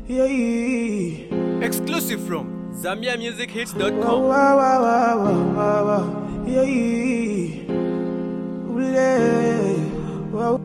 Yeah. Exclusive from Wow, ZambiaMusicHits.com. wow, wow, wow, wow, wow. Yeah. Ule. Wow.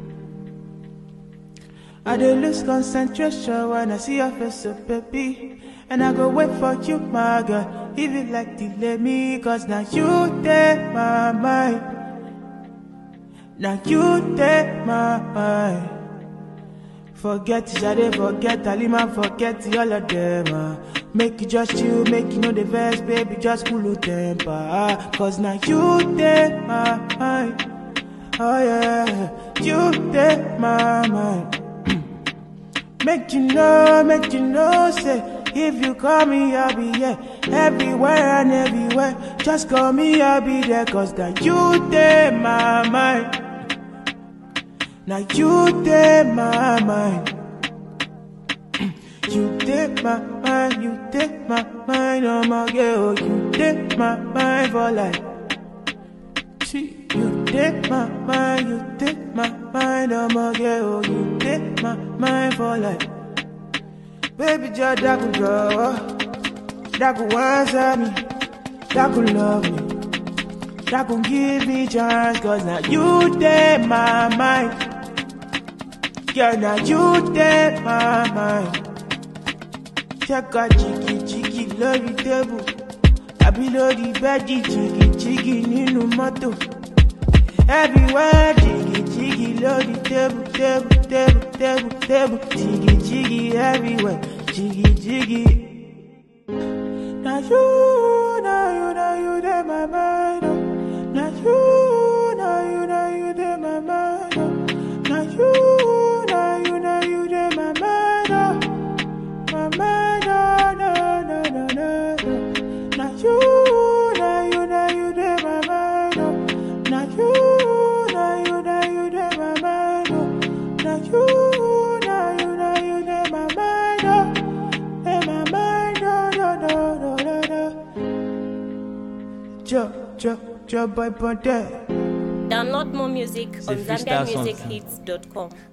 I dey lose concentration when I see your face, so baby. And I go wait for you, my girl. If you like, delay me, cause now you take my mind. Now you take my mind. Forget Shade, forget Alima, forget all of them. ah. Make you just chill, make you know the verse, baby, just cool your temper. ah. Cause now you take my mind. Oh yeah, you take my mind. Make you know, make you know, say if you call me, I'll be here everywhere and everywhere. Just call me, I'll be there, cause now you take my mind. Now you take my mind. You take my mind, you take my mind, oh my girl, you take my mind for life. See, you take my mind, you take my mind, oh my girl, you take my mind for life. Baby, just daku jawa, daku answer me, daku love me, daku give me chance, cause now you take my mind. Yeah, now you take my mind. Check out jiggy jiggy lórí tébù. Àbí lórí bẹ́ẹ̀dì jiggy jiggy nínú mọ́tò. Everywhere jiggy jiggy lórí tébù tébù tébù tébù tébù. Jiggy jiggy everywhere jiggy jiggy. Na you, na you, na you dey my mind. oh. Na you, na you, na you dey my mind. oh. Na you, na you, na you dey my mind. oh. My mind, oh, no, no, no, no, no. Na you, na you, na you dey my mind. oh. Na you, na you, na you dey my mind. oh. Na you, na you, na you dey my mind. oh. Dey my mind, oh, no, no, no, no, no. Jo, jo, jo, boy, boy, there. Download more music on The Freestyle Songs. ZambiaMusicHits.com.